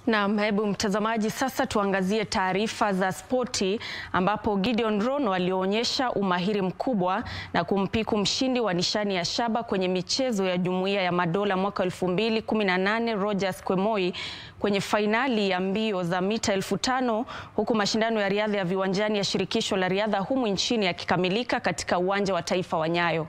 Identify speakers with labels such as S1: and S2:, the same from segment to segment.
S1: Naam, hebu mtazamaji, sasa tuangazie taarifa za spoti ambapo Gideon Rono alionyesha umahiri mkubwa na kumpiku mshindi wa nishani ya shaba kwenye michezo ya Jumuiya ya Madola mwaka 2018 Rogers Kwemoi kwenye fainali ya mbio za mita elfu tano huku mashindano ya riadha ya viwanjani ya shirikisho la riadha humu nchini yakikamilika katika uwanja wa taifa wa Nyayo.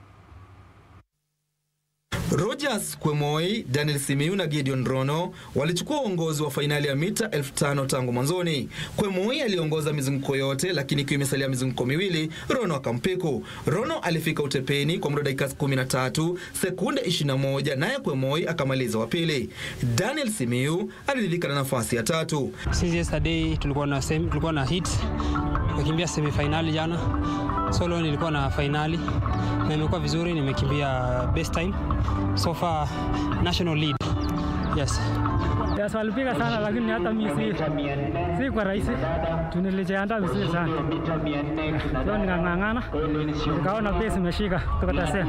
S2: Rogers Kwemoi, Daniel Simiyu na Gideon Rono walichukua uongozi wa fainali ya mita elfu tano tangu mwanzoni. Kwemoi aliongoza mizunguko yote, lakini ikiwa imesalia mizunguko miwili, Rono akampiku. Rono alifika utepeni kwa muda dakika 13 sekunde 21, naye Kwemoi akamaliza wa pili. Daniel Simiyu aliridhika na nafasi ya tatu.
S3: Since yesterday tulikuwa na semi, tulikuwa na hit nimekimbia semifinali jana, so leo nilikuwa na finali na imekuwa vizuri, nimekimbia best time so far national lead. Yes.
S4: Yes, walipiga sana lakini hata mimi si, si kwa rahisi. Tunilijiandaa vizuri sana. Sio nikang'ang'ana. Nikaona base imeshika tukatasea.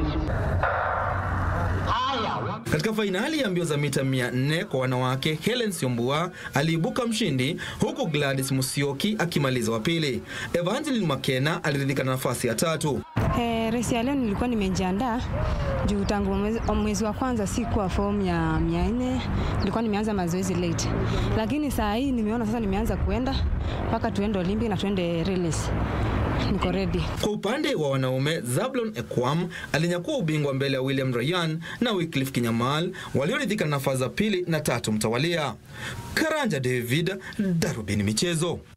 S2: Katika fainali ya mbio za mita 400 kwa wanawake, Helen Siombua aliibuka mshindi huku Gladys Musyoki akimaliza wa pili. Evangeline Makena aliridhika na nafasi ya tatu.
S5: Eh, resi ya leo nilikuwa nimejiandaa juu tangu mwezi, mwezi wa kwanza sikuwa form ya mia nne, nilikuwa nimeanza mazoezi late, lakini saa hii nimeona sasa nimeanza kuenda mpaka tuende Olympic na tuende relays. Niko ready.
S2: Kwa upande wa wanaume, Zablon Ekwam alinyakua ubingwa mbele ya William Ryan na Wycliffe Kinyamal walioridhika na nafasi za pili na tatu mtawalia. Karanja David, Darubini Michezo.